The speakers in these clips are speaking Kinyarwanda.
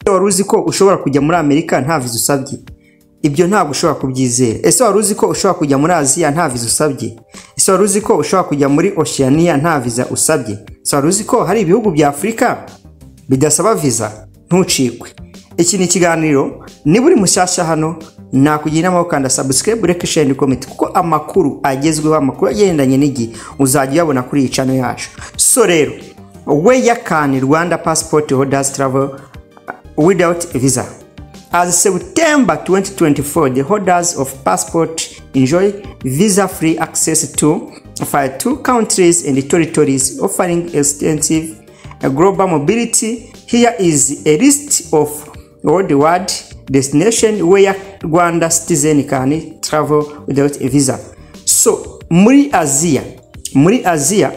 ese wari uzi ko ushobora kujya muri amerika nta viza usabye ibyo ntabwo ushobora kubyizera ese wari uzi ko ushobora kujya muri aziya nta viza usabye ese wari uzi ko ushobora kujya muri oceania nta viza usabye ese wari uzi ko hari ibihugu bya afurika bidasaba viza ntucikwe iki ni ikiganiro niba uri mushyashya hano nakugira inama yo kanda subscribe reka share and comment kuko amakuru agezweho amakuru agendanye n'igihe uzajya uyabona kuri iyi channel yacu so rero we yakani Rwanda passport holders travel without visa as September 2024 the holders of passport enjoy visa free access to for two countries and territories offering extensive global mobility here is a list of worldwide destination where Rwanda citizen can travel without a visa. So muri Aziya muri Aziya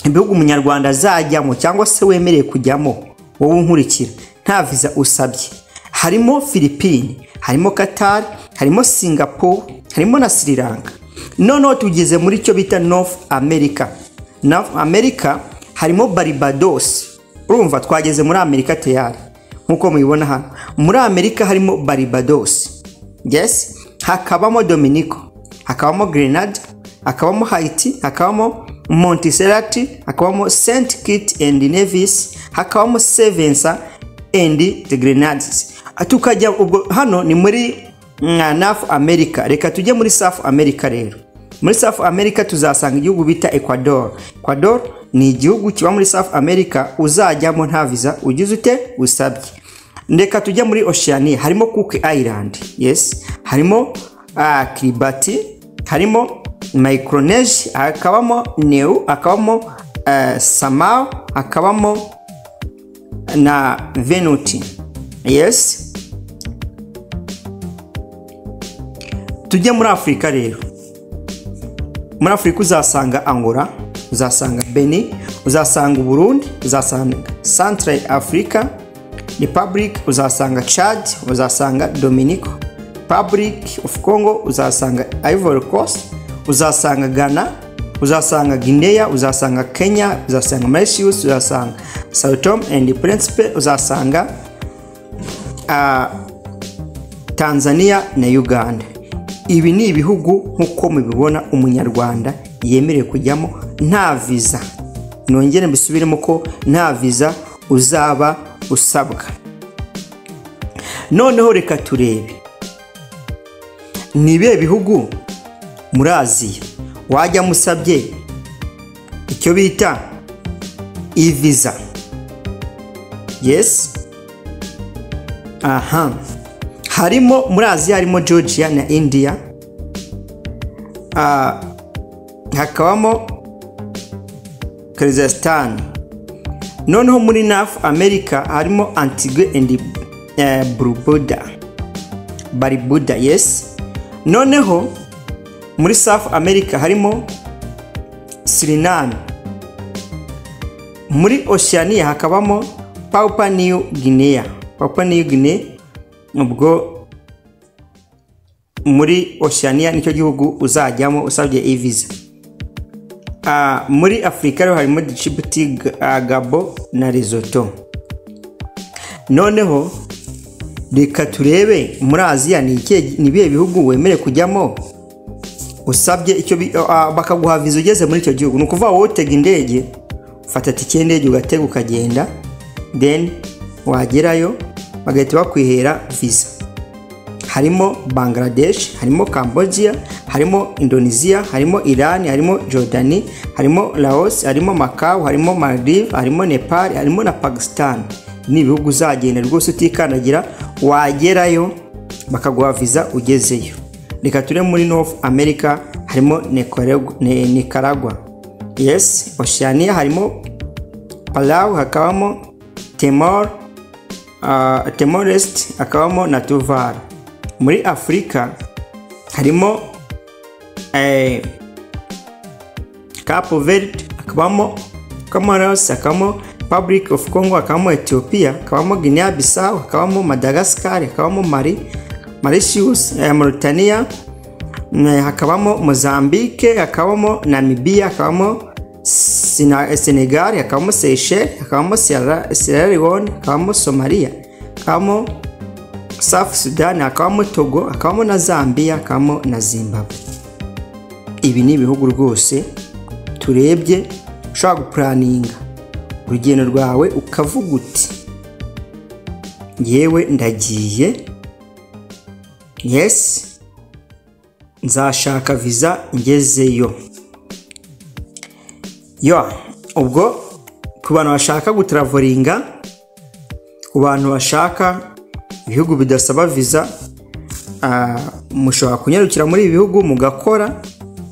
ibihugu umunyarwanda azajyamo cyangwa se wemerewe kujyamo wowe unkurikira nta viza usabye harimo Philippines harimo Qatar harimo Singapore harimo na Sri Lanka noneho tugeze muri cyo bita North America North America harimo Barbados urumva twageze muri Amerika teyari nk'uko mubibona hano muri amerika harimo barbados yes hakabamo dominico hakabamo grenada hakabamo haiti hakabamo montiserati hakabamo st kit and nevis hakabamo sevensa and the grenades tukajya ubwo hano ni muri north america reka tujye muri south america rero muri south america tuzasanga igihugu bita ecuador ecuador ni igihugu kiba muri south america uzajyamo nta viza ugize ute usabye ndeka tujya muri oceania harimo cook island yes harimo uh, kiribati harimo micronesia hakabamo neu hakabamo uh, samau hakabamo na venuti yes tujye muri afurika rero muri afurika uzasanga angola uzasanga beni uzasanga uburundi uzasanga central africa republic uzasanga chad uzasanga dominico republic of congo uzasanga ivory coast uzasanga ghana uzasanga guinea uzasanga kenya uzasanga mauritius uzasanga sao tome and principe uzasanga uh, tanzania na uganda ibi ni ibihugu nk'uko mubibona umunyarwanda yemerewe kujyamo nta viza nongere mbisubiremo ko nta viza uzaba usabwa noneho reka turebe ni ibihe bihugu muri aziya wajya musabye icyo bita iviza yesi aha harimo muri aziya harimo georgia na india hakabamo kazasitani noneho muri nafu amerika harimo antigue and brubuda baribuda yesi noneho muri safu amerika harimo sirinani muri oceania hakabamo papa new guinea papa new guinea ubwo muri oceania nicyo gihugu uzajyamo usabye iviza muri afurika rero harimo distributi gabo na rizoto noneho reka turebe muri aziya ni ibihe bihugu wemere kujyamo usabye icyo bakaguha viza ugeze muri icyo gihugu ni ukuvuga wowe utega indege ufata tike y'indege ugatega ukagenda deni wagerayo bagahita bakwihera viza harimo bangladesh harimo cambodia harimo indonesia harimo iran harimo jordani harimo laos harimo macau harimo maldive harimo nepal harimo na pakistan ni ibihugu uzagenda rwose utikandagira wagerayo bakaguha viza ugezeyo reka ture muri north america harimo nicaragua yes oceania harimo palau hakabamo temor uh, temorest hakabamo na tuvalu muri afurika harimo capo verde hakabamo comoros hakabamo public of congo hakabamo ethiopia hakabamo guinea bissau hakabamo madagascar hakabamo mari mauritius mauritania hakabamo mozambique hakabamo namibia hakabamo senegal hakabamo seychelles hakabamo sierra leone hakabamo somalia hakabamo South Sudan hakabamo Togo hakabamo na Zambia hakabamo na Zimbabwe ibi ni ibihugu rwose turebye ushobora gupuraninga urugendo rwawe ukavuga uti yewe ndagiye yesi nzashaka viza ngezeyo yo ubwo ku bantu bashaka gutaravoringa ku bantu bashaka ibihugu bidasaba viza mushobora kunyarukira muri ibi bihugu mugakora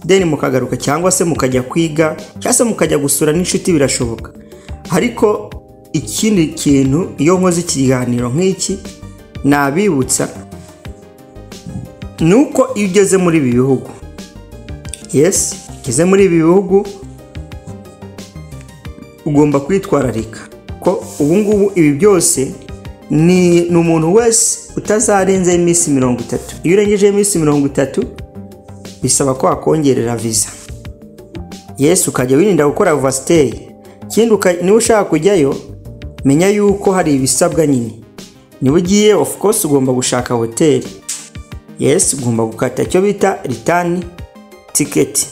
deni mukagaruka cyangwa se mukajya kwiga cyangwa se mukajya gusura n'inshuti birashoboka ariko ikindi kintu iyo nkoze ikiganiro nk'iki nabibutsa ni uko iyo ugeze muri ibi bihugu yesi ugeze muri ibi bihugu ugomba kwitwararika ko ubu ngubu ibi byose ni umuntu wese utazarenzeho iminsi mirongo itatu iyo urengejeho iminsi mirongo itatu bisaba ko wakongerera viza yesu ukajya wirinda gukora vasiteri ikindi niba ushaka kujyayo menya yuko hari ibisabwa nyine niba ugiye ofu kose ugomba gushaka hoteli yesi ugomba gukata icyo bita ritani tiketi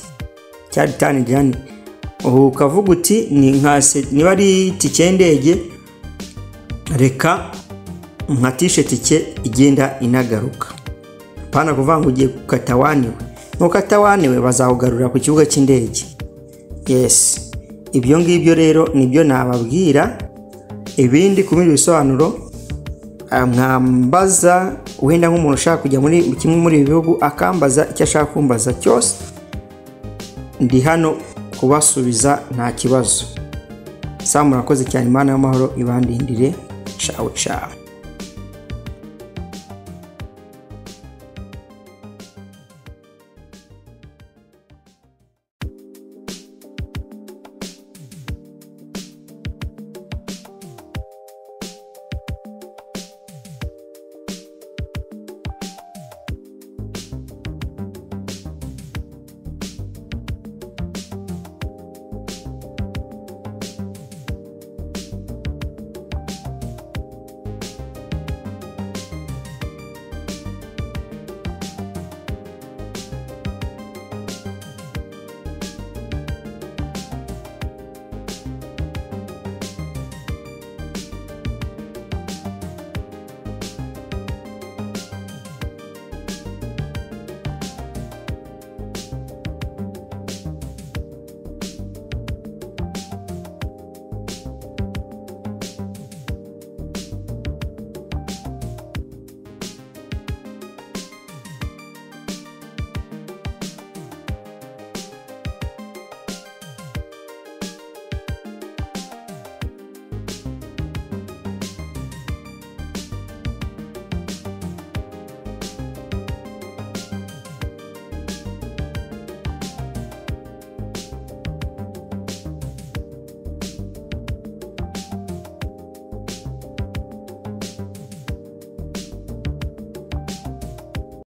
cya ritani jani ubu ukavuga uti ni nka niba ari itike y'indege reka nkatishe tike igenda inagaruka pana kuvuga ngo ugiye gukata waniwe nukata waniwe bazawugarura ku kibuga cy'indege yesi ibyo ngibyo rero nibyo nababwira ibindi ku bindi bisobanuro mwambaza wenda nk'umuntu ushaka kujya muri kimwe muri ibi bihugu akambaza icyo ashaka kumbaza cyose ndi hano kubasubiza nta kibazo saa murakoze cyane imana y'amahoro ibandindire cawe cawe